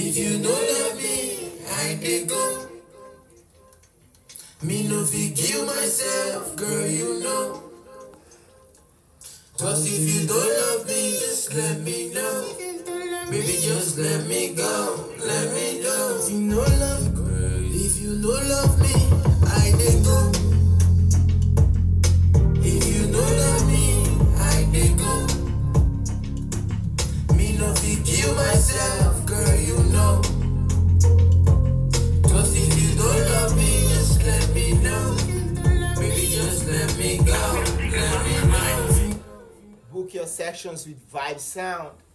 If you no love me, I dey go. Me no fit kill myself, girl, you know. Cause if you don't love me, just let me know. Baby, just let me go, let me know. If you no love, girl, if you no love me, I dey go. If you no love me, I dey go. Me no fit kill myself, girl, you know. Cause if you don't love me, just let me know. Baby, just let me go, let me know. Book your sessions with Vibe Sound.